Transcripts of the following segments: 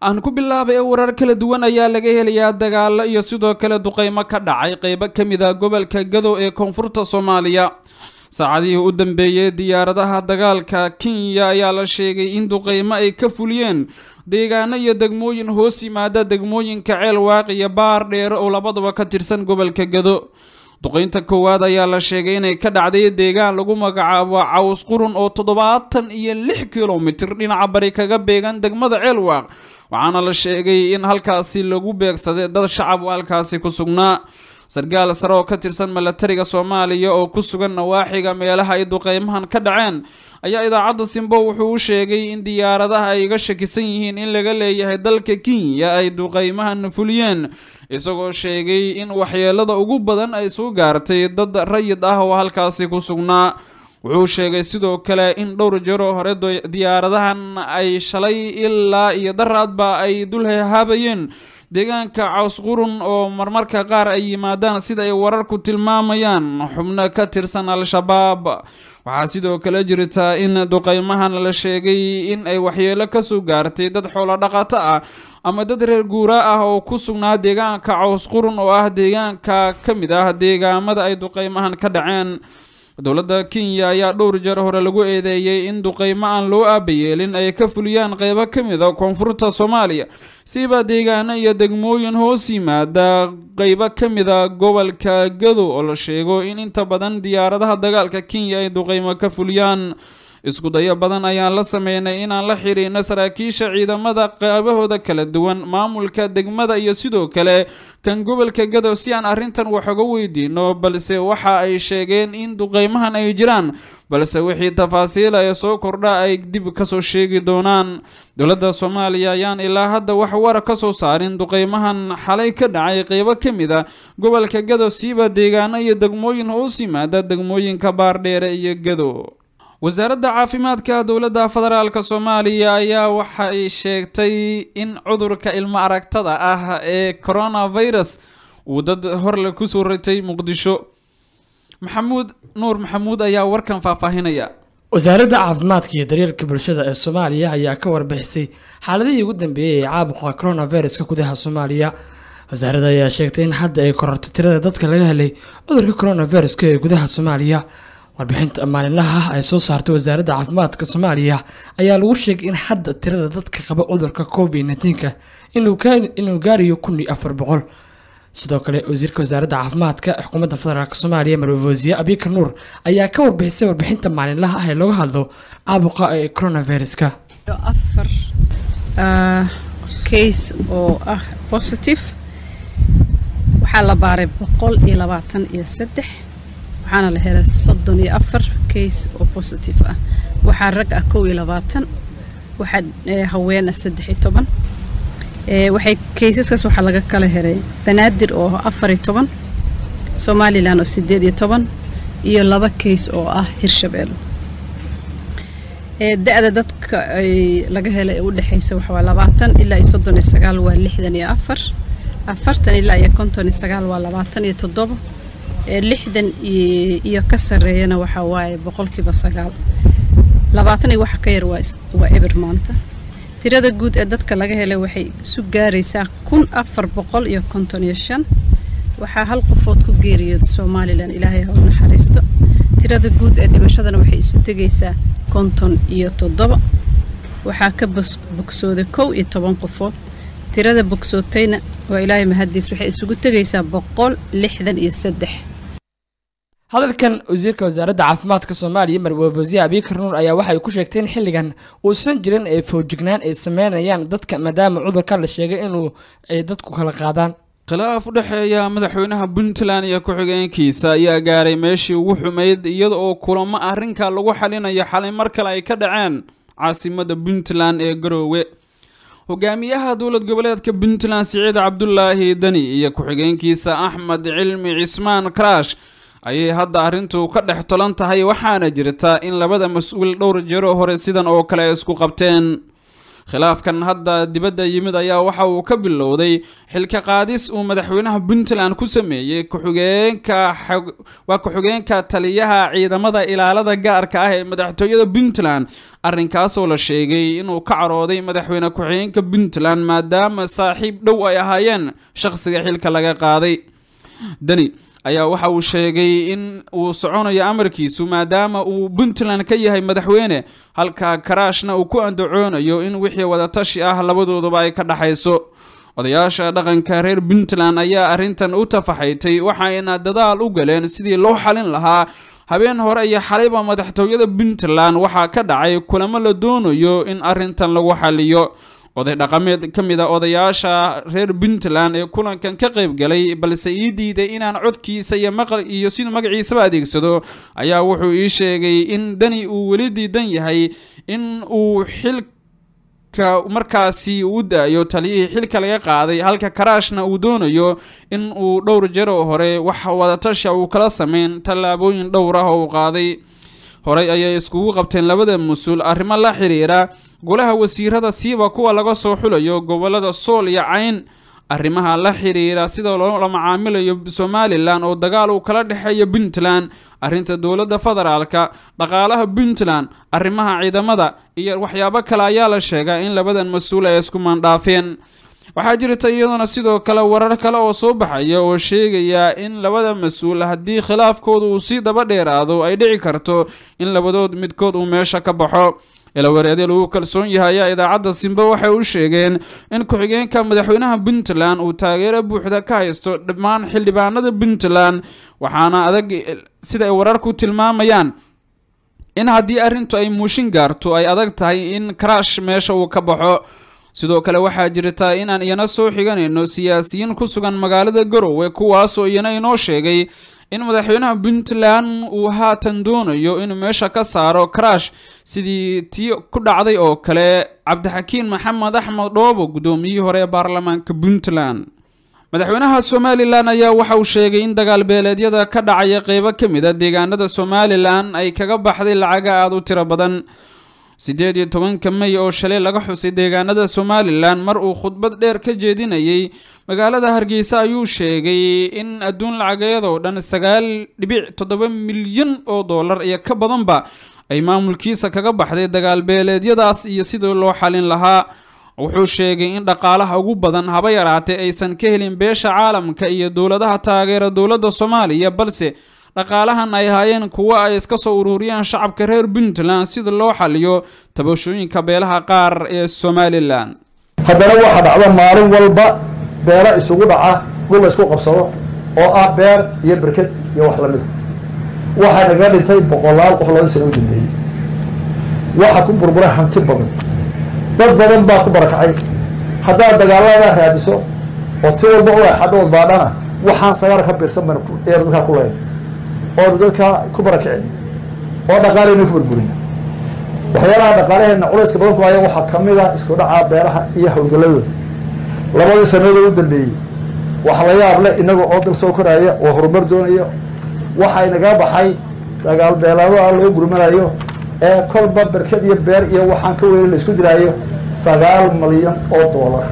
aan ku bilaabay ee warar kala duwan ayaa laga helayaa dagaalo iyo sidoo kale duqeymo ka dhacay qeybo ka mid a gobolka gadow ee koonfurta soomaaliya saacadihii u dambeeyey diyaaradaha dagaalka kenya ayaa la sheegay in duqeymo ay ka fuliyeen deegaano iyo degmooyin hoos yimaada degmooyinka ceel waaq iyo baar dheere oo labadaba ka tirsan gobolka gado duqeynta koowaad ayaa la sheegay inay ka dhacday deegaan lagu magacaabo caws qurun oo toddobaatan iyo lix kilomitir dhinaca bari kaga beegan degmada ceelwaaq waxaana la sheegay in halkaasi lagu beegsaday dad shacab halkaasi ku sugnaa sarkaal sare oo ka tirsan milatariga soomaaliya oo ku sugan nawaaxiga meelaha ay duqeymahan ka dhaceen ayaa idaacadda simbo wuxuu u sheegay in diyaaradaha ay iga shakisan yihiin in laga leeyahay dalka kenya ay duqeymahan fuliyeen isagoo sheegay in waxyeelada ugu badan ay soo gaartay dad rayid ah oo halkaasi ku sugnaa wuxuu sheegay sidoo kale in dhowr jero hore diyaaradahan ay shalay ilaa iyo daraadba ay dul hehaabayeen deegaanka cawsqurun oo marmarka qaar ay yimaadaan sida ay wararku tilmaamayaan xubno ka tirsan al-shabaab waxaa sidoo kale jirta in duqeymahan la sheegay in ay waxyeelo kasoo gaartay dad xoolo dhaqato ah ama dad reer guura ah oo ku sugnaa deegaanka cawsqurun oo ah deegaanka ka mid ah deegaamada ay duqeymahan ka dhaceen dowladda kenya ayaa dhowr jeer hore lagu eedeeyey in duqeymo aan loo aabayeelin ay ka fuliyaan qeybo ka mid a koonfurta soomaaliya siba deegaano iyo degmooyin hoos yimaada qeybo ka mid a gobolka gadow oo la sheego in inta badan diyaaradaha dagaalka kenya ay duqeymo ka fuliyaan isku dayo badan ayaan la sameynay inaan la xiriirno saraakiisha ciidamada qaybahooda kala duwan maamulka degmada iyo sidoo kale kan gobolka gadow si aan arrintan wax uga weydiino balse waxa ay sheegeen in duqeymahan ay jiraan balse wixii tafaasiil ee soo kordha ay dib kasoo sheegi doonaan dowladda soomaaliya ayaan ilaa hadda wax wara ka soo saarin duqeymahan xalay ka dhacay qeybo ka mid a gobolka gadow siiba deegaano iyo degmooyin hoos yimaada degmooyinka baardheere iyo gadow wasaaradda caafimaadka dowladda federaalk soomaaliya ayaa waxay sheegtay in cudurka ilmo aragtada ah ee coronavirus uu dad horle kusoo ratay muqdisho maxamuud nuur maxamuud ayaa warkan faahfaahinaya wasaaradda caafimaadka iyo daryeelka bulshada ee soomaaliya ayaa ka warbixisay xaaladihii ugu dambeeyey ee caabuqa coronaviruska gudaha soomaaliya wasaaradda ayaa sheegtay in hadda ay korortay tirada dadka laga helay cudurka coronaviruska ee gudaha soomaaliya warbixinta maalinlaha ah ay soo saartay wasaaradda caafimaadka soomaaliya ayaa lagu sheegay in hadda tirada dadka qaba cudurka covid nneteen-ka inuu gaarayo kun iyo afar boqol sidoo kale wasiirka wasaaradda caafimaadka xukuumadda federaalk soomaaliya marwasiye abikar nuur ayaa ka warbixisay warbixinta maalinlaha ah ee looga hadlo caabuqa ee coronaviruska afar case oo ah positive waxaa la baaray boqol iyo labaatan iyo saddex waxaana la helay soddon iyo afar case oo positive ah waxaa rag ah kow iyo labaatan waxaa haween ah saddex iyo toban waxay kaysaskaas waxaa laga kala helay banaadir oo afar iyo toban somalilan oo siddeed iyo toban iyo laba case oo ah hirshabelle da-da dadka ay laga helay ee u dhexaysa waxaa labaatan ilaa iyo soddon iyo sagaal waa lixdan iyo afar afartan ilaa iyo konton iyo sagaal waa labaatan iyo toddoba lixdan iyo ka sareeyana waxaa waaye boqolkiiba sagaal labaatan iyo waxa ka yar waa eber maanta tirada guud ee dadka laga helay waxay isu gaaraysaa kun afar boqol iyo konton iyo shan waxaa hal qofood ku geeriyooda somalilan ilaahay ha u naxariisto tirada guud ee dhimashadana waxay isu tegaysaa konton iyo toddoba waxaa ka bogsooday kow iyo toban qofood tirada bogsootayna waa ilaahay mahadiis waxay isugu tegaysaa boqol lixdan iyo saddex hadalkan wasiirka wasaaradda caafimaadka soomaaliya marwafasiye abikar nuur ayaa waxay ku sheegtay in xilligan uusan jirin ee foojignaan ay sameynayaan dadka maadaama cudurka la sheegay inuu ay dadku kala qaadaan khilaaf u dhexeeya madaxweynaha puntland iyo ku-xigeenkiisa ayaa gaaray meeshii ugu xumayd iyada oo kulamo arrinka lagu xalinayo xalay mar kale ay ka dhaceen caasimada puntland ee garoowe hogaamiyaha dowlad goboleedka puntland siciid cabdulaahi dani iyo ku-xigeenkiisa axmed cilmi cismaan karaash ayay hadda arrintu ka dhex tolan tahay waxaana jirta in labada mas-uul dhowr jero hore sidan oo kale isku qabteen khilaafkan hadda dibadda yimid ayaa waxa uu ka bilowday xilka qaadis uu madaxweynaha puntland ku sameeyey ku-xigeenka waa ku-xigeenka taliyaha ciidamada ilaalada gaarka ah ee madaxtooyada puntland arrinkaasoo la sheegay inuu ka carooday madaxweyne ku-xigeenka puntland maadaama saaxiib dhow ay ahaayeen shaqsiga xilka laga qaaday dani ayaa waxa uu sheegay in uu soconayo amarkiisu maadaama uu puntland ka yahay madaxweyne halka karaashna uu ku andacoonayo in wixii wadatashi ah labadooduba ay ka dhaxayso odayaasha dhaqanka reer puntland ayaa arrintan u tafaxaytay waxayna dadaal u galeen sidii loo xalin lahaa habeen hore iyo xalayba madaxtooyada puntland waxaa ka dhacay kulamo la doonayo in arrintan lagu xaliyo oday dhaqameed ka mid a odayaasha reer puntland ee kulankan ka qayb galay balse ii diiday inaan codkiisa iyo maqal iyo siduu magaciisaba adeegsado ayaa wuxuu ii sheegay in dani uu weli diidan yahay in uu xilka markaasi u daayo taliyihii xilka laga qaaday halka karaashna uu doonayo in uu dhowr jaro hore wax wadatasha uu kala sameyn tallaabooyin dhowr ah oo uu qaaday horey ayay iskugu qabteen labada mas-uul arrimo la xiriira golaha wasiirada siiba kuwa laga soo xulayo gobolada sool iyo cayn arrimaha la xiriira sida loola macaamilayo somalilan oo dagaal uu kala dhexeeya puntland arrinta dowladda federaalka dhaqaalaha puntland arrimaha ciidamada iyo waxyaabo kale ayaa la sheegaa in labadan mas-uul ay isku maandhaafeen waxaa jirta iyaduna sidoo kale warar kale oo soo baxaya oo sheegaya in labada mas-uul haddii khilaafkooda uu sii daba dheeraado ay dhici karto in labadood midkood uu meesha ka baxo ilawareedya lagu kalsoon yahay ayaa idaacadda simbe waxay u sheegeen in ku-xigeenka madaxweynaha puntland uu taageero buuxda ka haysto dhammaan xildhibaanada puntland waxaana adag sida ay wararku tilmaamayaan in haddii arrintu ay muushin gaarto ay adag tahay in karaash meesha uu ka baxo sidoo kale waxaa jirta inaan iyana soo xiganayno siyaasiyiin ku sugan magaalada garowe kuwaasoo iyana inoo sheegay in madaxweynaha puntland uu haatan doonayo inuu meesha ka saaro karaash sidii tii ku dhacday oo kale cabdixakiin maxamed axmed dhoobo guddoomiyihii hore ee baarlamaanka puntland madaxweynaha somalilan ayaa waxa uu sheegay in dagaal beeleedyada ka dhacaya qeybo ka mid a deegaanada somalilan ay kaga baxday lacaga aada u tiro badan siddeed iyo tobanka may oo shalay laga xusay deegaanada somalilan mar uu khudbad dheer ka jeedinayay magaalada hargeysa ayuu sheegay in adduun lacageedoo dhan sagaal dhibic toddoba milyan oo dollar iyo ka badanba ay maamulkiisa kaga baxday dagaal beeleedyadaas iyo sidii loo xalin lahaa wuxuu sheegay in dhaqaalaha ugu badan haba yaraatee aysan ka helin beesha caalamka iyo dowladaha taageera dowladda soomaaliya balse dhaqaalahan ay ahaayeen kuwo ay iska soo ururiyaan shacabka reer puntland sida loo xaliyo tabashooyinka beelaha qaar ee somalilan haddana waxaa dhacda maalin walba beelo isugu dhaca dhul la isku qabsado oo ah beer iyo berked iyo wax lamida waxaa naga dhintay boqolaal qof laba sano u dambeeyey waxaa ku burburay hanti badan dad badan baa ku barakacay haddaad dagaalada raadiso oo si walba u exadhood baadhana waxaan sagaar ka biirsan baynu eenu dadkaa ku leyn oonu dadkaa ku barakicin oo dhaqaaleyna ku burburin waxyaalaha dhaqaalaheena culayska badan ku haya waxaa kamid a isku dhacaa beeraha iyo howlgaladooda labadii sanadoo u dambeeyey waxa la yaab leh inaga oo dal soo koraya oo horumar doonayo waxay naga baxay dagaal beelaadaha loo gurmanayo ee kolba berked iyo beer iyo waxaan ka weyn la isku diraayo sagaal milyan oo doolar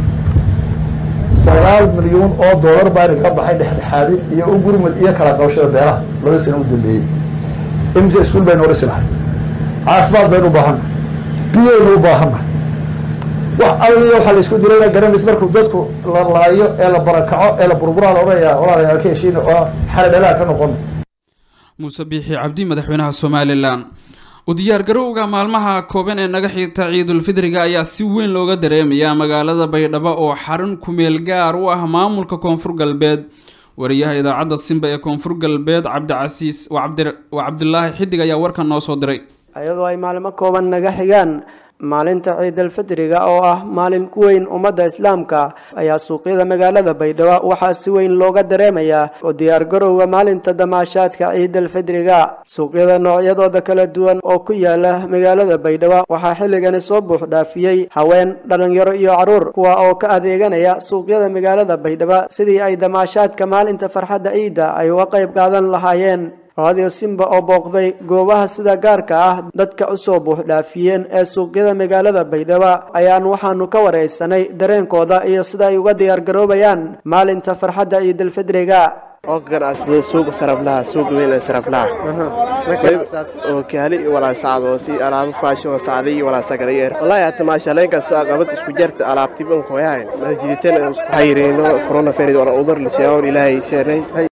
sagaal milyuun oo doolar baa naga baxay dhexdhexaadin iyo u gurmud iyo kala qabashada beeraha laba sano u dambeeyey imise iskuul baynu orisi lahay caafimaad baynu u baahannahay biyaynu u baahannahay wax alliya waxaa la isku dirayna garanaysa markuu dadku la laayo ee la barakaco ee la burburaa la odhanayaa walaalayaal ka heshiina oo xali dhalaa ka noqon muuse biixi cabdi madaxweynaha somalilan u diyaargarowga maalmaha kooban ee naga xigta ciidulfidriga ayaa si weyn looga dareemayaa magaalada baydhabo oo xarun kumeel gaar u ah maamulka koonfur galbeed wariyaha idaacadda simba ee koonfur galbeed cabdicasiis waa cabdilaahi xidig ayaa warkan noo soo diray iyadoo ay maalmo kooban naga xigaan maalinta ciidalfidriga oo ah maalin ku weyn ummadda islaamka ayaa suuqyada magaalada baydhabo waxaa si weyn looga dareemayaa oo diyaargarowga maalinta damaashaadka ciidalfidriga suuqyada noocyadooda kala duwan oo ku yaala magaalada baydhabo waxaa xilligani soo buux dhaafiyey haween dhalinyaro iyo caruur kuwa oo ka adeeganaya suuqyada magaalada baydhabo sidii ay damaashaadka maalinta farxadda ciidda ay uga qayb qaadan lahaayeen radio simba oo booqday goobaha sida gaarka ah dadka usoo buuxdhaafiyeen ee suuqyada magaalada baydhabo ayaan waxaanu ka wareysanay dareenkooda iyo sida ay uga diyaargaroobayaan maalinta farxadda ciidulfidriga oo ka ganacsado suuqa saraflaha suuqa weyn ee saraflaha oo kaali iyo walaa sacdo si alaabo faashion sacda iyo walaa sagalayeer wallaahi hata maashaaleenka soo aqabad isku jarta alaabtiban koyahayn masjiditeen isku xayireyno coronavirus wala udur la sheego ilaahay sheegnay